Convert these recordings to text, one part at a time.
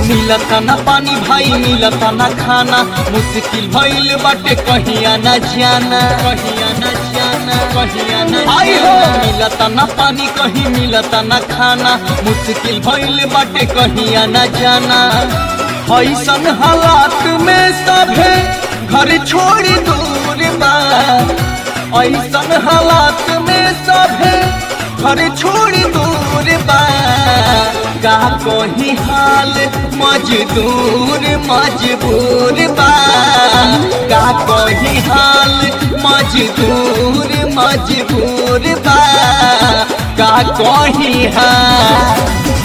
मिलता ना पानी भाई मिलता ना खाना मुश्किल भइल बाटे कहिया ना जाना कहिया ना जाना कहिया ना आई हो मिलता ना पानी कहीं मिलता ना खाना मुश्किल भइल बाटे कहिया ना जाना ऐसन हालात में सभे घर छोड़ी दूर बा ऐसन हालात में सभे घर छोड़ी दूर बा का कोही हाल मजदूर मजबूर बा का कोही हाल मजदूर मजबूर बा का कोही हाल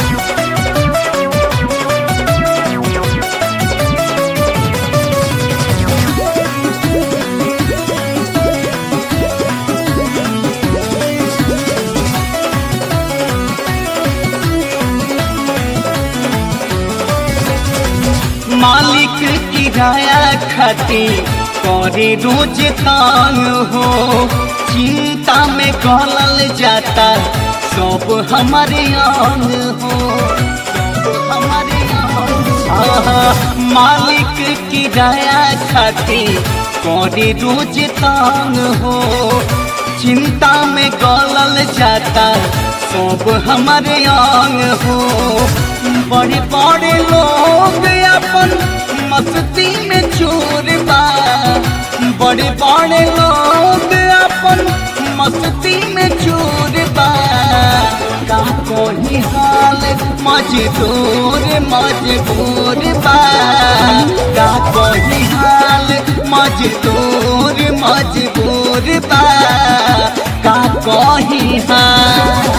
मालिक किराया खाती करे रोज तांग हो चिंता में गलल जाता सब हमारे अंग हो सब हमारे अंग आहा, मालिक किराया खाती करे रोज तांग हो चिंता में गलल जाता सब हमारे अंग हो बड़े बड़े लोग अपन मस्ती में चोर बा बड़े बड़े लोग अपन मस्ती में चोर बा का कोई हाल मजदूर मजबूर बा का कोई हाल मजदूर मजबूर बा का कोई हाल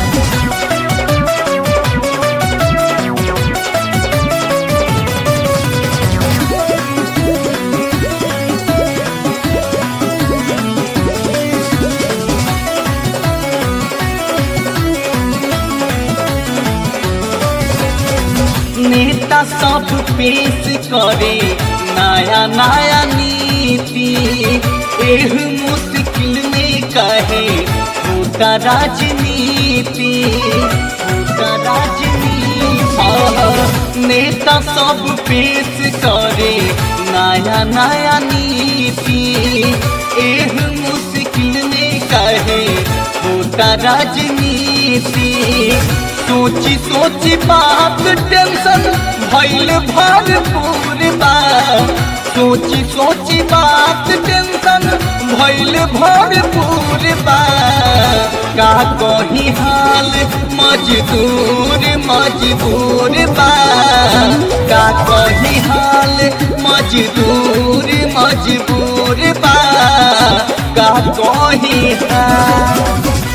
नेता सब पेश करे नया नया नीति एह मुश्किल में कहे होता राजनीति होता राजनीति आह, नेता सब पेश करे नया नया नीति एह मुश्किल में कहे होता राजनीति सोची सोची बात टेंशन भइल भरपूर बा सोची सोची बात टेंशन भइल भरपूर बा का कही हाल मजदूर मजबूर बा का कही हाल मजदूर मजबूर बा का कही हाल